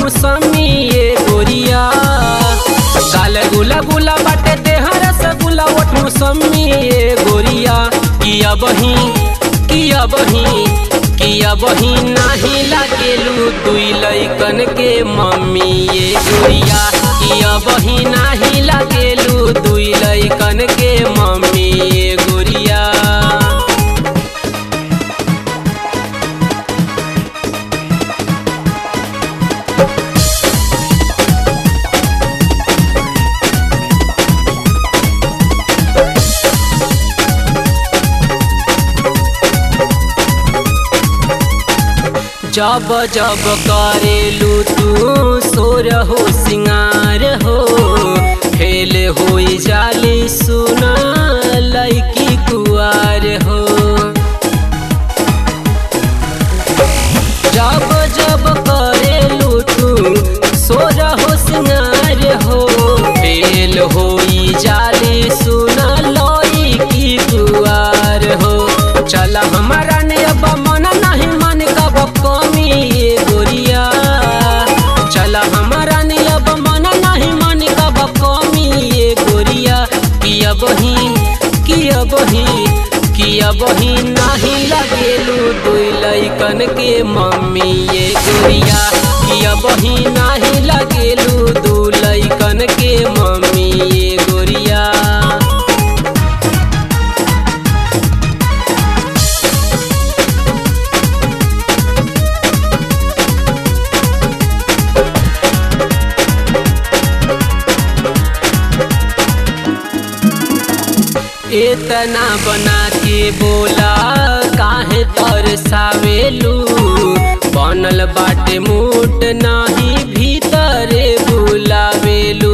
मौसमी ये गोरिया काल गुला गुला बाटे देह रसगुल्ला ओठ मौसमी ये गोरिया किया बही किया बही किया बही नाही लागेलू दुई लैकन के मम्मी ये गोरिया किया बही नाही लागेलू दुई लैकन के मम्मी ये गोरिया जब जब करेलू तू सोर हो सिंगार हो फेल हो जाली सुना लैकी कुआर हो जब जब करेलू तू सोर हो सिंगार हो फेल हो जाली सुना लैकी कुआर हो चल हमारा ने अब मन नहीं मन कब कमी ये गोरिया चल हमारा ने अब मन नहीं मन कब कमी ये गोरिया किया बही किया बही किया बही नहीं लगेलू दुई लैकन के मम्मी ये गोरिया किया बही नहीं लगेलू दू लैकन के मम्मी ये गोरिया इतना बना के बोला काहे तरसावेलू बनल बाटे मूट नाही भीतरे बुलावेलू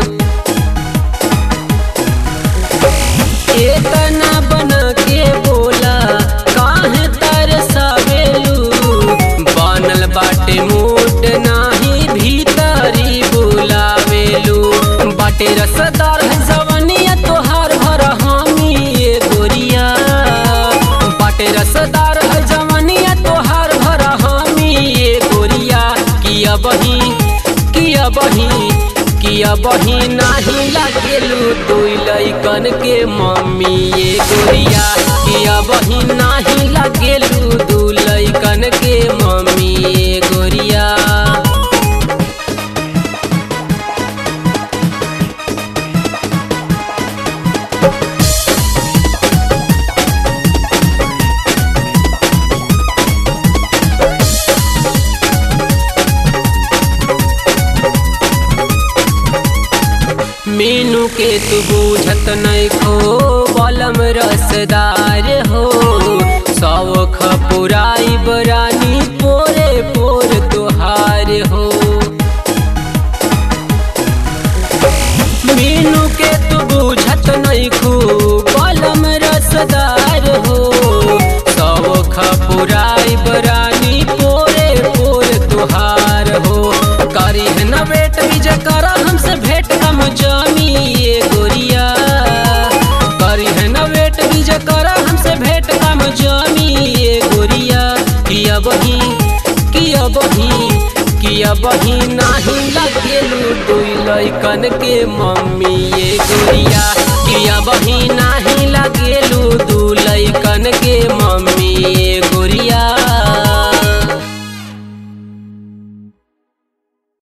इतना बना के बोला काहे तरसावेलू बनल बाटे मूट नाही भीतरी बुलावेलू बाटे रसदार है जवनिया तोहार भर हामी ये गोरिया बाटे रसदार है जवनिया तोहार भर हामी ये गोरिया किया बही किया बही किया बही नाही लागेलू दुई लैकन के मम्मी ये गोरिया किया बही नाही लागेलू दू लैकन के मम्मी ये गोरिया मीनू के तू बूझत नहीं खो बलम रसदार हो सौख पुराई बरानी पोरे पोर तुहार हो मीनू के तू बूझत नहीं खो बलम रसदार हो सौख पुराई बरानी पोरे पोर तुहार हो करी है न बेट विजय करा हमसे भेंट हम जामी ये गोरिया करी है न बेट विजय करा हमसे भेंट हम जामी ये गोरिया किया बही किया बही किया बही नाही लगेलू दुई लैकन के मम्मी ये गोरिया किया बही नाही लगेलू दू लैकन के